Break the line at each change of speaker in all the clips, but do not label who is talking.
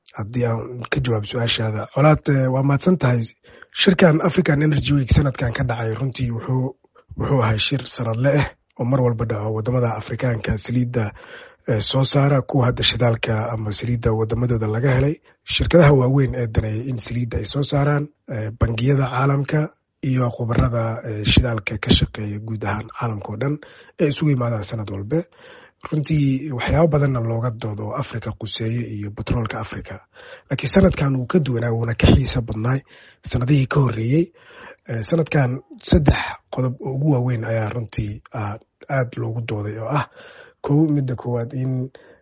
haddii aan ka jawaab su-aashaada colaad waa mahadsan tahay shirkan african energy week sanadkan ka dhacay runtii wuxuu wuxuu ahay shir sanadle ah oo mar walba dhaco wadamada afrikaanka saliidda soo saara kuwa hadda shidaalka ama saliidda wadamadooda laga helay shirkadaha waaweyn ee daneeya in saliidda ay soo saaraan bangiyada caalamka iyo khubarada shidaalka ka shaqeeya guud ahaan caalamka oo dhan ee isugu yimaadaan sanad walbe runtii waxyaabo badanna looga doodo oo africa quseeye iyo batroolka africa laakiin sanadkan wuu ka duwanaa wuuna ka xiisa badnaay sanadihii ka horreeyey sanadkan saddex qodob oo ugu waaweyn ayaa runtii aad loogu dooday oo ah kow midda koowaad in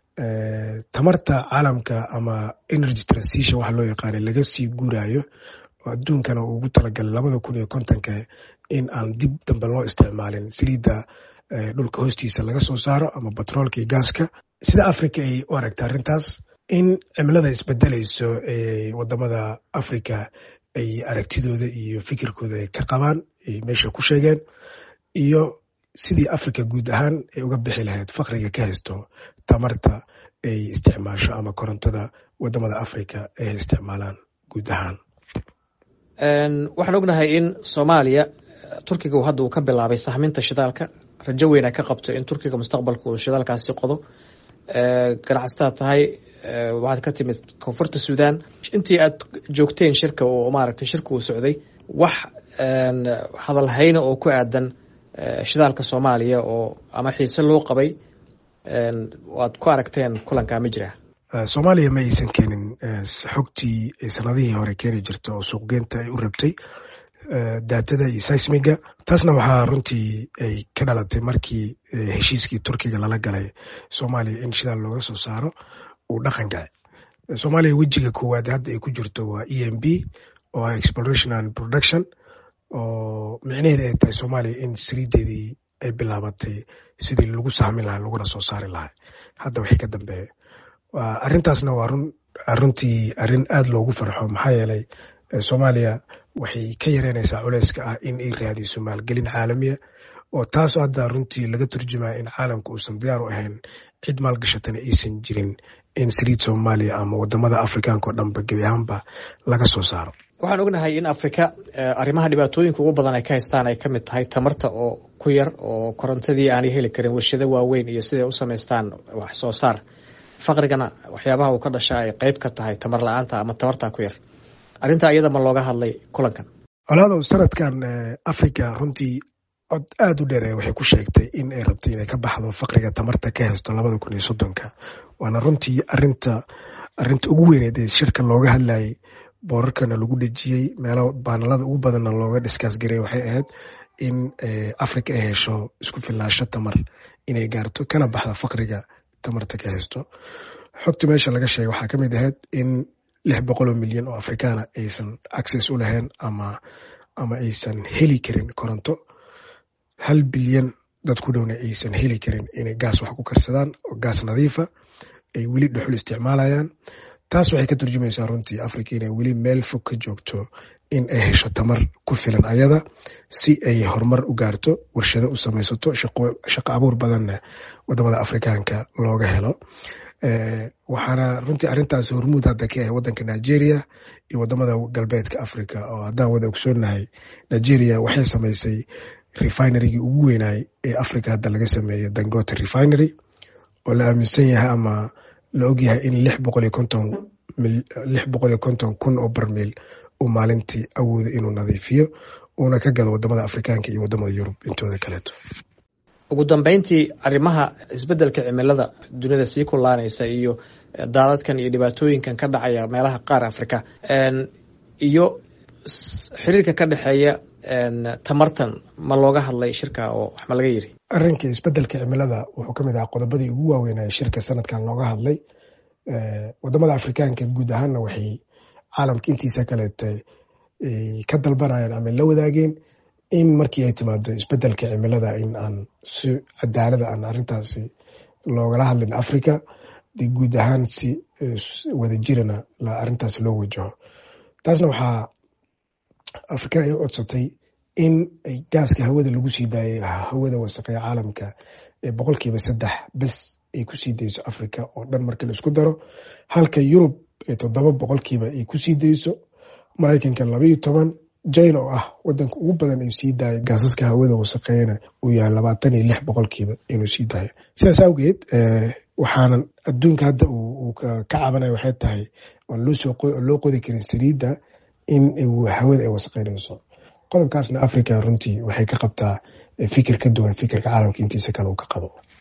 tamarta caalamka ama energy transition waxa loo yaqaanay laga sii guurayo oo adduunkana uu ugu talagalay labada kun iyo kontonka in aan dib dambe loo isticmaalin saliidda dhulka hoostiisa laga soo saaro ama batroolka iyo gaaska sida africa ay u aragta arrintaas in cimilada isbedelayso ee wadamada africa ay aragtidooda iyo fikirkooda ay ka qabaan ay meesha ku sheegeen iyo sidii africa guud ahaan ay uga bixi lahayd fakriga ka haysto tamarta ay isticmaasho ama korontada wadamada africa ay isticmaalaan guud ahaan
waxaan ognahay in soomaaliya turkiga hadda uu ka bilaabay sahminta shidaalka rajo weyna ka qabto in turkiga mustaqbalka uu shidaalkaasi qodo ganacsataa tahay waxaad ka timid koonfurta suudan intii aad joogteen shirka oo maaragtay shirka uu socday wax hadalhayna oo ku aadan shidaalka soomaaliya oo ama xiise loo qabay aad ku aragteen kulankaa ma jiraa
soomaaliya ma aysan keenin xogtii sanadihii hore keeni jirta oo suuqgeynta ay u rabtay daatada iyo seismiga taasna waxaa runtii ay ka dhalatay markii heshiiskii turkiga lala galay soomaaliya in shidaal looga soo saaro uu dhaqan gacay soomaaliya wejiga koowaad hadda ay ku jirto waa e m b oo ah exploration and production oo micnaheeda ay tahay soomaaliya in saliideedii ay bilaabatay sidii lagu sahmin lahaa laguna soo saari lahaa hadda wixii ka dambeeya arrintaasna waa run runtii arrin aada loogu farxo maxaa yeelay soomaaliya waxay ka yareynaysaa culeyska ah in ay raadiso maalgelin caalamiya oo taas hadda runtii laga turjumaya in caalamka uusan diyaar u ahayn cid maalgashatana aysan jirin in saliid soomaaliya ama wadamada afrikaanka oo dhanba gebi ahaanba laga soo saaro
waxaan ognahay in afrika arrimaha dhibaatooyinka ugu badan ay ka haystaan ay ka mid tahay tamarta oo ku yar oo korontadii aanay heli karin warshado waaweyn iyo siday u samaystaan wax soo saar faqrigana waxyaabaha uu ka dhashaa ay qeyb ka tahay tamar la-aanta ama tamartaa ku yar arrintaa iyada ma looga hadlay kulankan
colaadow sanadkan africa runtii cod aada u dheere waxay ku sheegtay in ay rabtay inay ka baxdo faqriga tamarta ka haysto labada kun iyo soddonka waana runtii arinta arrinta ugu weyneed ee shirka looga hadlayay boorarkana lagu dhejiyey meelo baanalada ugu badanna looga dhiskaas garay waxay ahayd in africa ay hesho isku filaasho tamar inay gaarto kana baxda faqriga tamarta ka haysto xogta meesha laga sheegay waxaa kamid ahayd in lix boqol oo milyan oo afrikaana aysan access u lahayn ama ama aysan heli karin koronto hal bilyan dad ku dhowna aysan heli karin inay gaas wax ku karsadaan oo gaas nadiifa ay weli dhuxul isticmaalayaan taas waxay ka turjumaysaa runtii africa inay weli meel fog ka joogto in ay hesho tamar ku filan ayada si ay horumar u gaarto warshado u samaysato shaqo abuur badanna wadamada afrikaanka looga helo waxaana runtii arrintaas hormuud hadda ka ah wadanka nigeria iyo wadamada galbeedka africa oo haddaan wada ogsoonahay nigeria waxay samaysay refinerygii ugu weynaay ee africa hadda laga sameeyo dangote refinery oo la aaminsan yahay ama la ogyahay in lix boqol iyo konton lix boqol iyo konton kun oo barmiil uu maalintii awoodo inuu nadiifiyo uuna ka gado wadamada afrikaanka iyo wadamada yurub intooda kaleeto
ugu dambeyntii arrimaha isbeddelka cimilada dunida sii kulaanaysa iyo daadadkan iyo dhibaatooyinkan ka dhacaya meelaha qaar afrika iyo xiriirka ka dhexeeya tamartan ma looga hadlay shirka oo wax ma laga yiri
arrinka isbeddelka cimilada wuxuu ka mid ahaa qodobadii ugu waaweynaya shirka sanadkan looga hadlay wadamada afrikaanka guud ahaanna waxay caalamka intiisa kaleeta ka dalbanayaan ama la wadaageen in markii ay timaado isbeddelka cimilada in aan si cadaalada aan arrintaasi loogala hadlin africa de guud ahaan si wadajirana arrintaas loo wajaho taasna waxaa afrika ay u codsatay in ay gaaska hawada lagu sii daayay hawada wasaqeya caalamka ee boqolkiiba saddex bes ay kusii dayso africa oo dhan markii laisku daro halka yurub toddoba boqolkiiba ay kusii dayso maraykanka labaiyo toban china oo ah wadanka ugu badan ay sii daayo gaasaska hawada wasaqeeyana uu yahay labaatan iyo lix boqolkiiba inuu sii daayo sidaas awgeed waxaanan adduunka hadda uu ka cabanaya waxay tahay aan loo qodi karin saliidda in hawada ay wasaqeynayso qodobkaasna africa runtii waxay ka qabtaa fikir ka duwan fikirka caalamka intiisa kale uu ka qabo